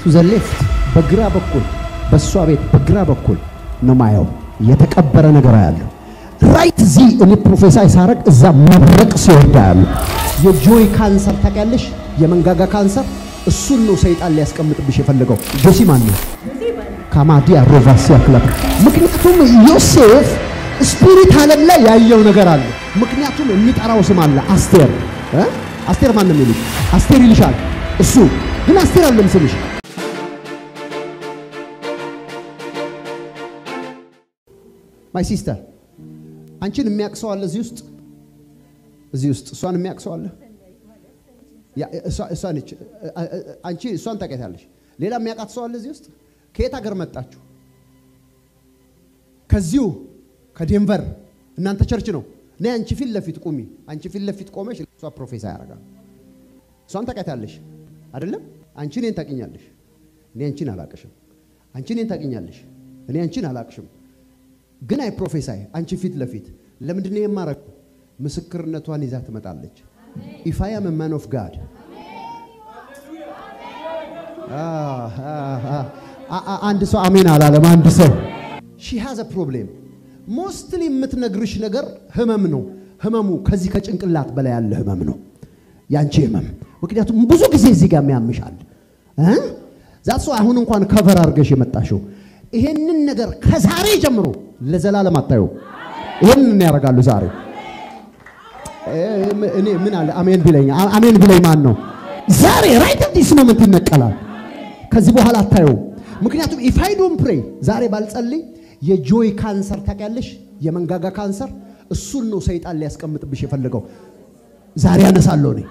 ቱ ዘ ሌፍት በግራ በኩል በእሷ ቤት በግራ በኩል ነው ማየው። የተቀበረ ነገር ያለው ራይት እዚህ እኔ ፕሮፌሳይ ሳረግ እዛ መብረቅ ሲወርዳ ያለው የጆይ ካንሰር ታውቂያለሽ? የመንጋጋ ካንሰር እሱን ነው ሰይጣን ሊያስቀምጥብሽ የፈለገው። ጆሲ ማን ነው? ካማዲያ ሮቫሲያ ክለብ። ምክንያቱም ዮሴፍ ስፒሪት ዓለም ላይ ያየው ነገር አለ። ምክንያቱም የሚጠራው ስም አለ አስቴር እ? አስቴር ማን ነው የሚሉት? አስቴር ይልሻል እሱ ግን አስቴር አለም ስምሽ ማይ ሲስተር አንቺን የሚያውቅ ሰው አለ እዚህ ውስጥ እዚህ ውስጥ እሷን የሚያውቅ ሰው አለ ያ እሷ እሷ ነች አንቺ እሷን ታውቂያታለሽ ሌላ የሚያውቃት ሰው አለ እዚህ ውስጥ ከየት ሀገር መጣችሁ ከዚሁ ከዴንቨር እናንተ ቸርች ነው እኔ አንቺ ፊት ለፊት ቁሚ አንቺ ፊት ለፊት ቆመሽ እሷ ፕሮፌሰር ያደርጋል እሷን ታውቂያታለሽ አይደለም አንቺ እኔን ታውቂኛለሽ እኔ አንቺን አላቅሽም አንቺ እኔን ታውቂኛለሽ እኔ አንቺን አላቅሽም ግን አይ ፕሮፌሳይ አንቺ ፊት ለፊት ለምንድን ነው የማረገው? ምስክርነቷን ይዛ ትመጣለች። ኢፍ አይ አም ማን ኦፍ ጋድ አንድ ሰው አሜን አላለም። አንድ ሰው ሺ ሃዝ አ ፕሮብሌም ሞስትሊ የምትነግርሽ ነገር ህመም ነው። ህመሙ ከዚህ ከጭንቅላት በላይ ያለ ህመም ነው ያንቺ ህመም። ምክንያቱም ብዙ ጊዜ እዚህ ጋር የሚያምሻል ዛት ሰው አሁን እንኳን ከቨር አድርገሽ የመጣሽው ይሄንን ነገር ከዛሬ ጀምሮ ለዘላለም አታዩ። ይሄንን ያደርጋሉ ዛሬ። እኔ ምን አለ አሜን ቢለኝ አሜን ቢለኝ ማን ነው? ዛሬ ራይት ዲስ ሞመንት ይነቀላል። ከዚህ በኋላ አታዩ። ምክንያቱም ኢፍ አይ ዶንት ፕሬይ ዛሬ ባልጸልይ የጆይ ካንሰር ታውቂያለሽ፣ የመንጋጋ ካንሰር እሱን ነው ሰይጣን ሊያስቀምጥብሽ የፈለገው። ዛሬ ያነሳለሁ እኔ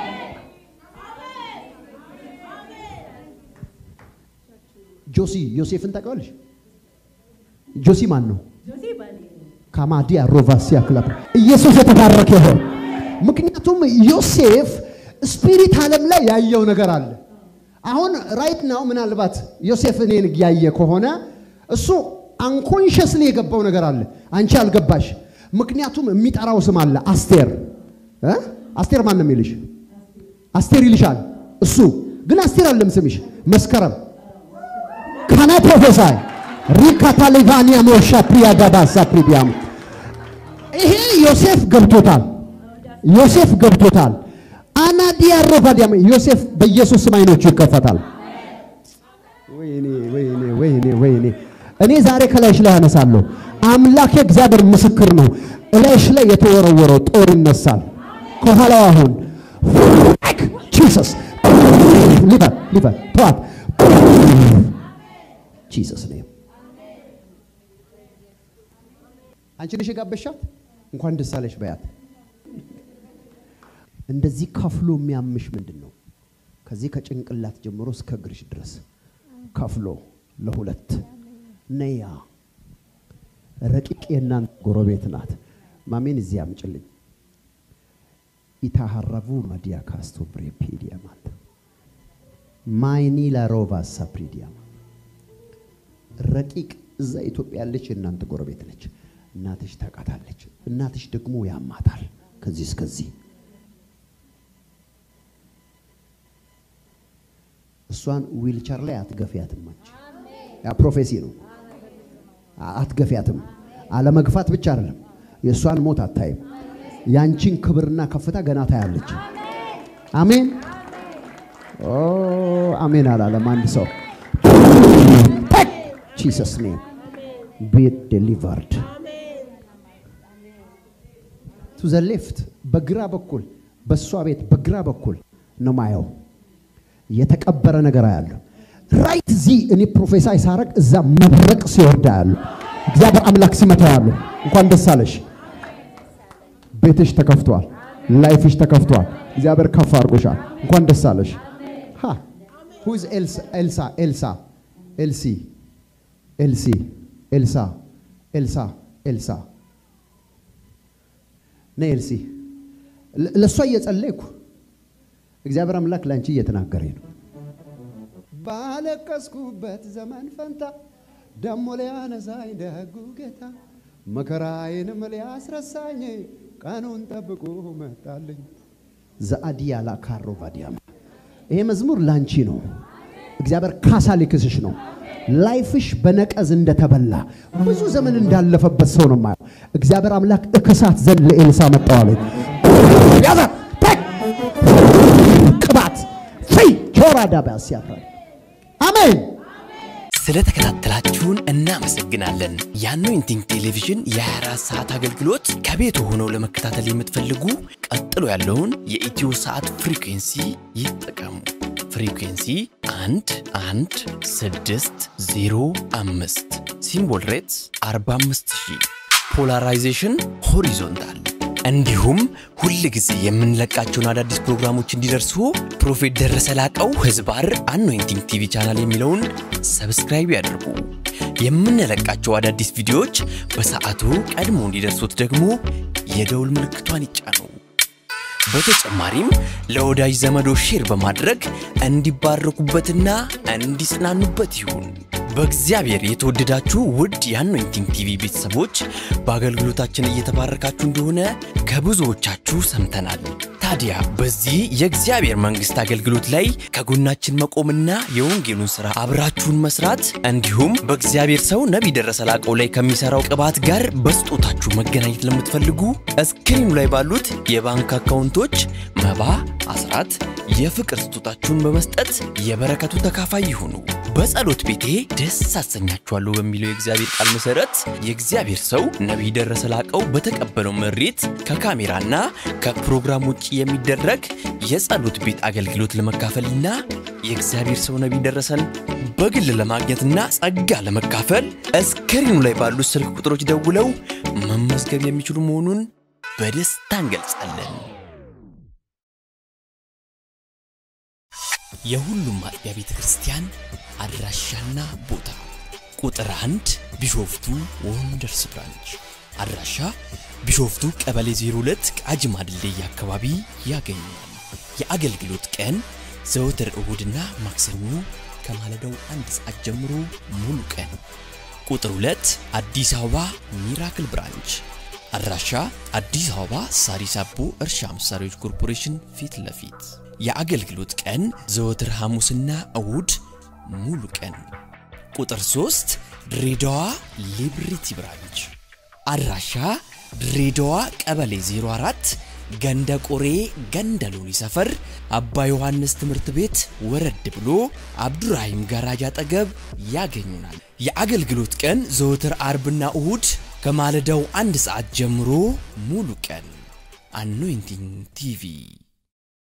ጆሲ ዮሴፍን ታውቂዋለሽ? ጆሲ ማን ነው? ካማዲያ ሮቫሲያ ክለብ ኢየሱስ የተባረከ ይሁን። ምክንያቱም ዮሴፍ ስፒሪት ዓለም ላይ ያየው ነገር አለ። አሁን ራይት ናው ምናልባት ዮሴፍ እኔን ያየ ከሆነ እሱ አንኮንሽስሊ የገባው ነገር አለ፣ አንቺ አልገባሽ። ምክንያቱም የሚጠራው ስም አለ አስቴር እ አስቴር ማን ነው የሚልሽ? አስቴር ይልሻል እሱ ግን አስቴር አለም ስምሽ መስከረም ካና ፕሮፌሳይ ሪካታሊቫኒያ ሞሻ ፕሪያ ጋባሳ ፕሪዲያም ይሄ ዮሴፍ ገብቶታል። ዮሴፍ ገብቶታል። አናዲያ ሮቫዲያም ዮሴፍ በኢየሱስ ስም አይኖቹ ይከፈታል። ወይኔ ወይኔ ወይኔ ወይኔ እኔ ዛሬ ከላይሽ ላይ አነሳለሁ። አምላክ እግዚአብሔር ምስክር ነው። እላይሽ ላይ የተወረወረው ጦር ይነሳል። ከኋላው አሁን ጂሰስ ሊበር ሊበር ተዋት ጂሰስ ኔም አንቺ ነሽ የጋበሻት። እንኳን ደስ አለሽ በያት። እንደዚህ ከፍሎ የሚያምሽ ምንድን ነው? ከዚህ ከጭንቅላት ጀምሮ እስከ እግርሽ ድረስ ከፍሎ ለሁለት ነያ ረቂቅ የእናንተ ጎረቤት ናት። ማሜን እዚህ አምጭልኝ። ኢታሃረቡ ማዲያ ካስቶ ብሬፔዲያ ማለት ማይኒ ላሮቫ ሳፕሪዲያ ረቂቅ እዛ ኢትዮጵያ ያለች የእናንተ ጎረቤት ነች። እናትሽ ታውቃታለች። እናትሽ ደግሞ ያማታል ከዚህ እስከዚህ። እሷን ዊልቸር ላይ አትገፊያትም። አንቺ ያ ፕሮፌሲ ነው። አትገፊያትም። አለመግፋት ብቻ አይደለም፣ የእሷን ሞት አታይም። ያንቺን ክብርና ከፍታ ገና ታያለች። አሜን ኦ አሜን አላለም አንድ ሰው ጂሰስ ኔም ቤት ዴሊቨርድ ቱ ዘ ሌፍት በግራ በኩል በእሷ ቤት በግራ በኩል ነው ማየው። የተቀበረ ነገር አያለሁ። ራይት እዚህ እኔ ፕሮፌሳይ ሳረግ እዛ መብረቅ ሲወርዳ ያሉ እግዚአብሔር አምላክ ሲመታ ያሉ እንኳን ደስ አለሽ። ቤትሽ ተከፍቷል። ላይፍሽ ተከፍቷል። እግዚአብሔር ከፍ አድርጎሻል። እንኳን ደስ አለሽ። ሃ ሁ ኢዝ ኤልሳ ኤልሳ ኤልሳ ኤልሲ ኤልሲ ኤልሳ ኤልሳ ኤልሳ ነይ ኤልሲ ለእሷ እየጸለይኩ እግዚአብሔር አምላክ ለአንቺ እየተናገረኝ ነው። ባለቀስኩበት ዘመን ፈንታ ደሞ ሊያነሳኝ ደጉ ጌታ መከራዬንም ሊያስረሳኝ ቀኑን ጠብቆ መጣልኝ። ዘአዲያ ላካሮ ቫዲያማ ይሄ መዝሙር ላንቺ ነው። እግዚአብሔር ካሳ ሊክስሽ ነው። ላይፍሽ በነቀዝ እንደተበላ ብዙ ዘመን እንዳለፈበት ሰው ነው የማየው። እግዚአብሔር አምላክ እክሳት ዘንድ ለኤልሳ መጣዋለ። ያዘ ቴክ ቅባት ፍይ ቾራ ዳባስ ያፍራል። አሜን። ስለተከታተላችሁን እናመሰግናለን። የአኖይንቲንግ ቴሌቪዥን የ24 ሰዓት አገልግሎት ከቤት ሆነው ለመከታተል የምትፈልጉ ቀጥሎ ያለውን የኢትዮ ሰዓት ፍሪኩንሲ ይጠቀሙ። ፍሪኩንሲ 1 1 6 0 5 ሲምቦል ሬትስ 45000 ፖላራይዜሽን ሆሪዞንታል እንዲሁም ሁል ጊዜ የምንለቃቸውን አዳዲስ ፕሮግራሞች እንዲደርሱ ፕሮፌት ደረሰ ላቀው ህዝባር አኖይንቲንግ ቲቪ ቻናል የሚለውን ሰብስክራይብ ያድርጉ። የምንለቃቸው አዳዲስ ቪዲዮዎች በሰዓቱ ቀድሞ እንዲደርሱት ደግሞ የደውል ምልክቷን ይጫኑ። በተጨማሪም ለወዳጅ ዘመዶ ሼር በማድረግ እንዲባረኩበትና እንዲጽናኑበት ይሁን። በእግዚአብሔር የተወደዳችሁ ውድ የአኖይንቲንግ ቲቪ ቤተሰቦች በአገልግሎታችን እየተባረካችሁ እንደሆነ ከብዙዎቻችሁ ሰምተናል። ታዲያ በዚህ የእግዚአብሔር መንግሥት አገልግሎት ላይ ከጎናችን መቆምና የወንጌሉን ሥራ አብራችሁን መስራት እንዲሁም በእግዚአብሔር ሰው ነቢይ ደረሰ ላቀው ላይ ከሚሠራው ቅባት ጋር በስጦታችሁ መገናኘት ለምትፈልጉ እስክሪኑ ላይ ባሉት የባንክ አካውንቶች መባ፣ አስራት፣ የፍቅር ስጦታችሁን በመስጠት የበረከቱ ተካፋይ ይሁኑ። በጸሎት ቤቴ ደስ አሰኛችኋለሁ በሚለው የእግዚአብሔር ቃል መሠረት የእግዚአብሔር ሰው ነቢይ ደረሰ ላቀው በተቀበለው መሬት ከካሜራና ከፕሮግራም ውጭ የሚደረግ የጸሎት ቤት አገልግሎት ለመካፈልና የእግዚአብሔር ሰው ነቢይ ደረሰን በግል ለማግኘትና ጸጋ ለመካፈል እስክሪኑ ላይ ባሉት ስልክ ቁጥሮች ደውለው መመዝገብ የሚችሉ መሆኑን በደስታ እንገልጻለን። የሁሉም አጥቢያ ቤተ ክርስቲያን አድራሻና ቦታ ቁጥር አንድ ቢሾፍቱ ወንደርስ ብራንች አድራሻ ቢሾፍቱ ቀበሌ 02 ቃጂማ ድልድይ አካባቢ ያገኛል። የአገልግሎት ቀን ዘወትር እሁድና ማክሰኞ ከማለዳው አንድ ሰዓት ጀምሮ ሙሉ ቀን። ቁጥር 2 አዲስ አበባ ሚራክል ብራንች አድራሻ አዲስ አበባ ሳሪስ አቦ እርሻ መሳሪያዎች ኮርፖሬሽን ፊት ለፊት የአገልግሎት ቀን ዘወትር ሐሙስና እሁድ ሙሉ ቀን። ቁጥር 3 ድሬዳዋ ሊብሪቲ ብራንች አድራሻ ድሬዳዋ ቀበሌ 04 ገንደ ቆሬ ገንደ ሎኒ ሰፈር አባ ዮሐንስ ትምህርት ቤት ወረድ ብሎ አብዱራሂም ጋራጅ አጠገብ ያገኙናል። የአገልግሎት ቀን ዘወትር አርብና እሁድ ከማለዳው አንድ ሰዓት ጀምሮ ሙሉ ቀን። አኖይንቲንግ ቲቪ